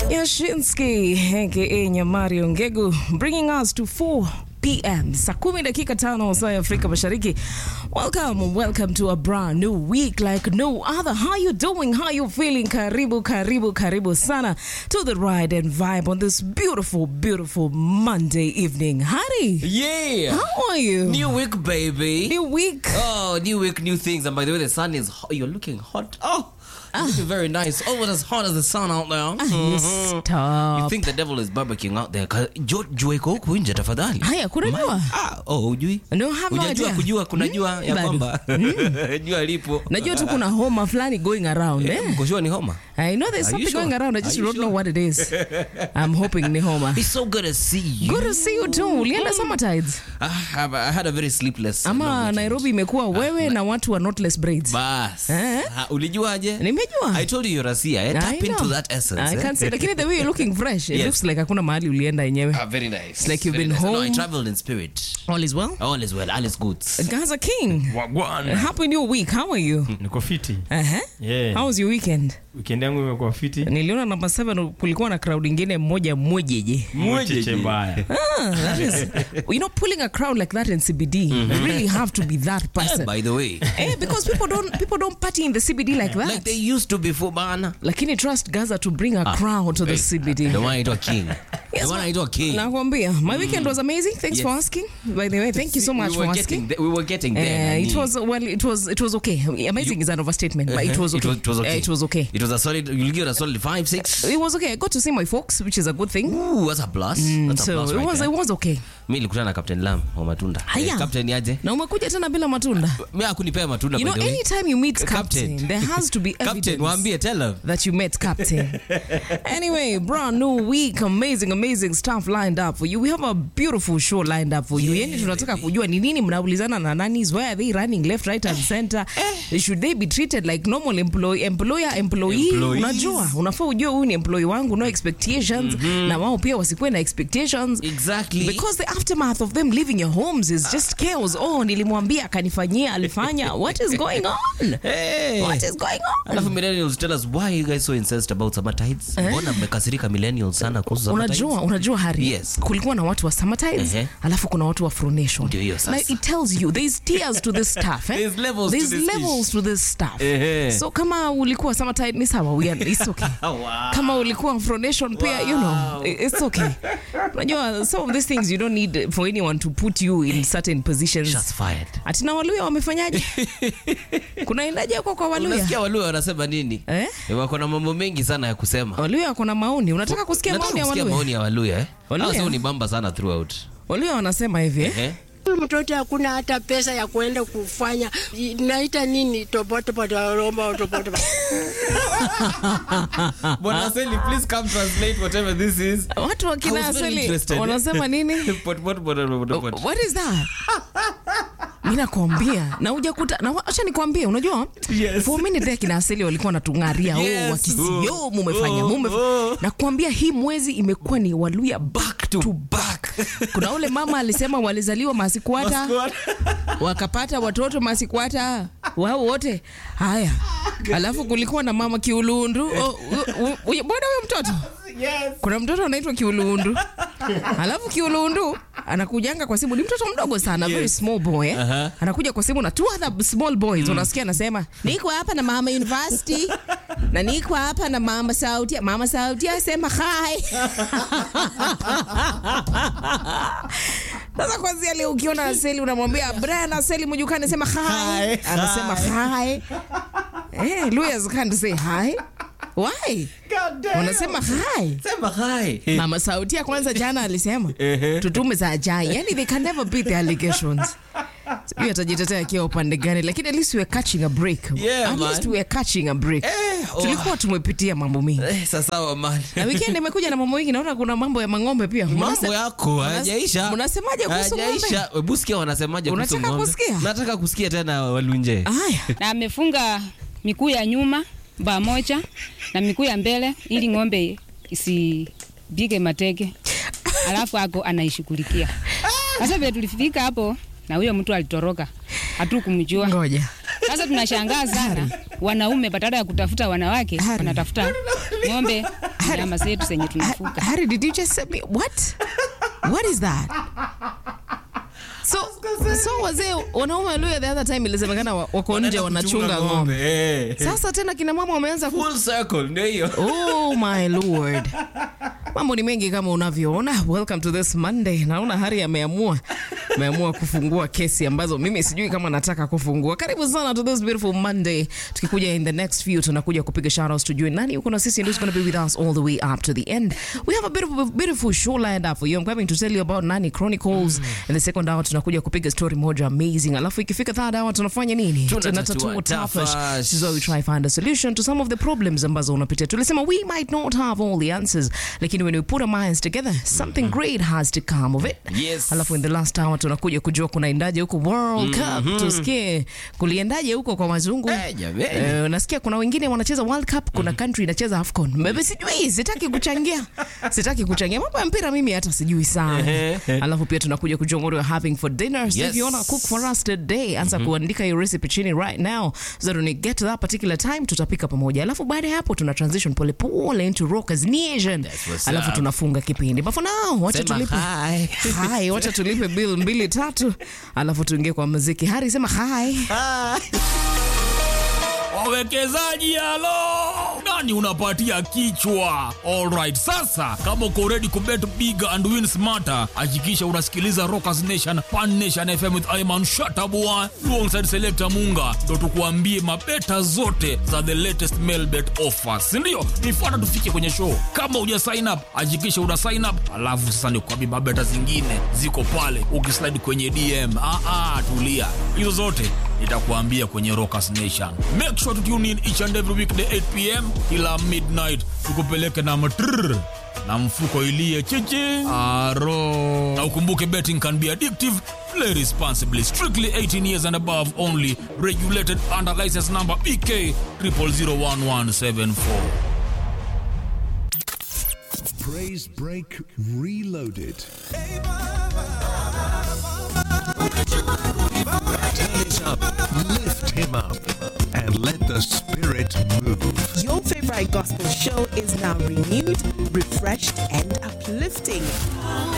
Yashinsky aka Nyamari Ongegu bringing us to 4 p.m. saa kumi dakika tano saa ya Afrika Mashariki. Welcome, welcome to a brand new week like no other. How you doing? How you feeling? Karibu, karibu, karibu sana to the ride and vibe on this beautiful, beautiful Monday evening. Hari, Yeah. how are you? New week, baby. New week. Oh, new week, new things. And by the way, the sun is hot. You're looking hot. Oh, you're looking very nice. Almost as hot as the sun out there. You You stop. think the devil is barbecuing out there? Ka- jo- Jua iko huku nje tafadhali. Haya, kuna jua? Ah, oh, hujui? No, have no Hujajua idea. kujua kuna Hmm? jua ya Bado. kwamba jua lipo. Najua tu kuna homa fulani going around eh? Mkoshua ni homa. I know there's Are you something sure? going around. I just Are you don't know sure? what it is. I'm hoping ni homa. It's so good to see you. Good to see you too. Ulienda summer tides. Ah, I I had a very sleepless long Ama weekend. Nairobi imekuwa wewe na watu wa knotless braids. Bas. Eh? Ah, Ulijuaje? Nimejua. I told you you're a seer. Eh? I Tap into know. that essence. I eh? can't say lakini the way you're looking fresh. It Yes. looks like hakuna mahali ulienda yenyewe. Ah, very nice. It's like you've Very been nice. No, I home. traveled in spirit. All is well. All is well. All is good. Gaza King. Wagwan. Happy new week. How are you? Niko fiti. Uh-huh. Yeah. How was your weekend? Weekend yangu imekuwa fiti. Niliona namba 7 kulikuwa na crowd ingine mmoja mmojeje. Mwecheche mbaya. Ah, that is, you know, pulling a crowd like that in CBD, you really have to be that Eh, person. by the way. Eh, because people don't people don't party in the CBD like that. Like they used to before bana. lakini trust gaza to bring a crowd to the cbd The one anaitwa King. Yes, The one ma- anaitwa King. nakwambia my weekend was amazing thanks Yes. for asking by the way thank you so We much were for getting asking there- we were getting there. Uh, nani. it was well it was it was okay amazing is an overstatement but it was okay It was, it was okay. Uh, it was okay It was a solid. You'll give it a solid five, six. it was okay i got to see my folks which is a good thing Ooh, that's a plus. That's a so plus it right was there. it was okay Mi nilikutana na Captain Lam wa matunda. Haya. Eh, Captain aje? na umekuja tena bila matunda Mi hakunipea matunda you by know the way. anytime you meet captain, Captain. there has to be Captain, evidence waambie tell him. that you met Captain. anyway, brand new week, amazing, amazing stuff lined up for you. We have a beautiful show lined up for you. Yani tunataka kujua ni nini mnaulizana na nanis, why are they running left, right and center? Should they be treated like normal employee, employer, employee? Employees. Unajua, unafaa ujue huyu ni employee wangu, no expectations, na wao pia wasikuwe na expectations. Exactly. Because the aftermath of them leaving your homes is just chaos. Oh, nilimwambia akanifanyia, alifanya. What is going on? Hey. What is going on? Alafu millennials tell us why you guys so incensed about summer tides? Mbona mmekasirika millennials sana kuhusu summer tides? unajua unajua hari Yes. kulikuwa na watu wa summertides Ehe. alafu kuna watu wa fronation Ndio hiyo sasa. na it tells you there's tiers to this stuff eh? There's levels to there's this levels to this stuff Ehe. so kama ulikuwa summertide ni sawa we are, it's okay Wow. kama ulikuwa fronation pia you know i- it's okay unajua some of these things you don't need for anyone to put you in certain positions Shots fired. atina waluya wamefanyaje kunaendaje huko kwa waluya Unasikia Waluya wanasema nini? Eh? Eh, Wako na mambo mengi sana ya kusema. waluya wako na maoni unataka kusikia Nataka maoni ya kusikia waluya maoni ya Waluya eh? Waluya? Hao sio ni bamba sana throughout. waluya wanasema hivi eh? Eh? Huyu mtoto hakuna hata pesa ya kuenda kufanya naita nini topotopotoromba topoto Bwana Aseli, please come translate whatever this is. watu I wakina was very asili interested. wanasema nini Pot, pot, pot, pot, pot, pot. what is that mi nakwambia na ujakuta na wa- acha nikwambie unajua Yes. for a minute there kina asili walikuwa wanatung'aria Yes. oh, wakisi Oh. yo mumefanya Oh. mume Oh. nakwambia hii mwezi imekuwa ni waluya back to back. kuna ule mama alisema walizaliwa masikwata wakapata watoto masikwata wao wote haya alafu kulikuwa na mama kiulundu oh, u- u- u- bwana huyo mtoto kuna mtoto anaitwa kiulundu alafu kiulundu anakujanga kwa simu ni mtoto mdogo sana very small boy eh? Aha. anakuja kwa simu na two other small boys unasikia anasema niko hapa na mama university na niko hapa na mama sauti mama sauti asema hi sasa kwanzia leo ukiona aseli unamwambia brian aseli mjukani sema hi anasema hi eh lawyers can't say hi why wanasema hi Sema hi. mama sauti ya kwanza jana alisema tutume za ajai yani they can never beat the allegations hiyo atajitetea akiwa upande gani lakini at least we are catching a break Yeah, at man. least we are catching a break Eh, oh. tulikuwa tumepitia mambo mingi Eh, sasa wa man. na weekend imekuja na mambo mengi naona kuna mambo ya mang'ombe pia mambo Mnase- yako mnas- hayajaisha mnasemaje kuhusu ng'ombe Hayajaisha. Hebu sikia wanasemaje kuhusu Unataka ng'ombe. kusikia? nataka kusikia tena walunje haya na amefunga miguu ya nyuma baa moja na miguu ya mbele ili ng'ombe isipige mateke, alafu ako anaishughulikia. Sasa vile tulifika hapo na huyo mtu alitoroka, hatukumjua. ngoja Sasa tunashangaa sana, wanaume badala ya kutafuta wanawake Hari. wanatafuta ng'ombe nyama zetu zenye Ha- tunafuga. Harry, did you just say me what? What is that? So, so wazee wanaume walio the other time ilisemekana wa- wako nje wanachunga ng'ombe. Eh. Sasa tena kina mama wameanza ku Full circle, ndio hiyo. Oh my lord. Mambo ni mengi kama unavyoona. Welcome to this Monday. Naona Hari ameamua ameamua kufungua kesi ambazo mimi sijui kama nataka kufungua. Karibu sana to this beautiful Monday. Tukikuja in the next few tunakuja kupiga shoutouts tujue nani yuko na sisi and who's going to be with us all the way up to the end. We have a beautiful, beautiful show lined up for you. I'm coming to tell you about Nani Chronicles. In the second hour tunakuja kupiga story moja amazing. Alafu ikifika third hour tunafanya nini? Tunatatua tafash. tafash. This is where we try find a solution to some of the problems ambazo unapitia. Tulisema we might not have all the answers, lakini when we put our minds together, something great has to come of it. Yes. Alafu in the last hour tunakuja kujua kunaendaje huko World Cup. Tusikie kuliendaje huko kwa wazungu. Eh, jamani. Eh, nasikia kuna wengine wanacheza World Cup, kuna country inacheza AFCON. Mbebe sijui, sitaki kuchangia. Sitaki kuchangia. Mambo ya mpira mimi hata sijui sana. Alafu pia tunakuja kujua what we're having for dinner. So if Yes. you wanna cook for us today, anza kuandika your recipe chini right now so that when we get to that particular time tutapika pamoja. Alafu baada ya hapo tuna transition pole pole into Rockers Nation. what's Alafu up. tunafunga kipindi. But for now, wacha Sema tulipe. hi. Hi, wacha tulipe bill mbili tatu. Alafu tuingie kwa muziki. Hari sema hi. wawekezaji halo nani unapatia kichwa alright sasa kama uko ready kubet big and win smarter hakikisha unasikiliza rockers nation pan nation fm with iman shatabua alongside selector munga ndo tukuambie mabeta zote za the latest mail bet offers sindio nifuata tufike kwenye show kama uja sign up hakikisha una sign up alafu sasa nikuambie mabeta zingine ziko pale ukislide kwenye dm ah, ah, tulia hizo zote nitakuambia kwenye Rockers Nation. Make sure to tune in each and every weekday 8 pm kila midnight, tukupeleke na matrrr na mfuko ilie chichi aro. Na ukumbuke betting can be addictive. Play responsibly. Strictly 18 years and above only. Regulated under license number BK 0001174. Praise Break Reloaded. Turn it up, lift him up, and let the spirit move. Your favorite gospel show is now renewed, refreshed, and uplifting.